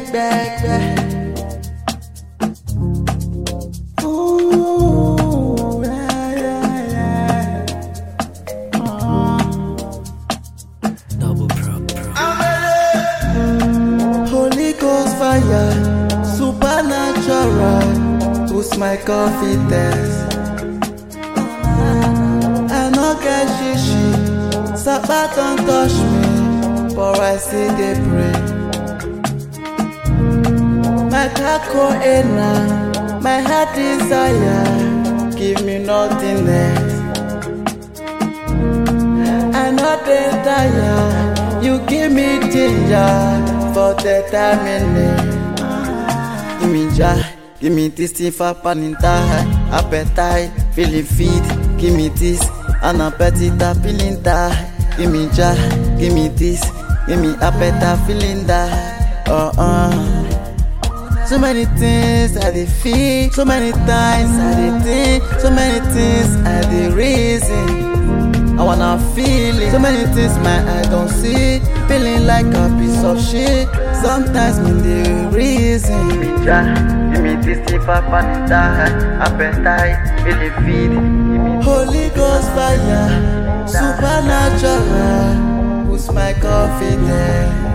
back, back, back. Ooh, yeah, yeah, yeah. Double pro, pro. Holy Ghost fire, supernatural, boost my confidence. I no get shishi, Sapa don't touch me, but I still dey pray. My kako ena, my heart desire, give me nothing else. I no dey tire, you give me ginger for the timing. Give me joy, give me this thing for paninta, appetite, feeling fit. Give me this, an appetite, feeling that. Give me joy, give me this, give me appetite, feeling that. Uh uh. So many things I dey feel, so many times I dey think, so many things I dey reason. I wanna feel it. So many things my eye don't see. Feeling like a piece of shit. Sometimes me dey reason. Give me joy, give me this thing for panita, appetite, feeling feed. Holy Ghost fire, supernatural, boost my confidence.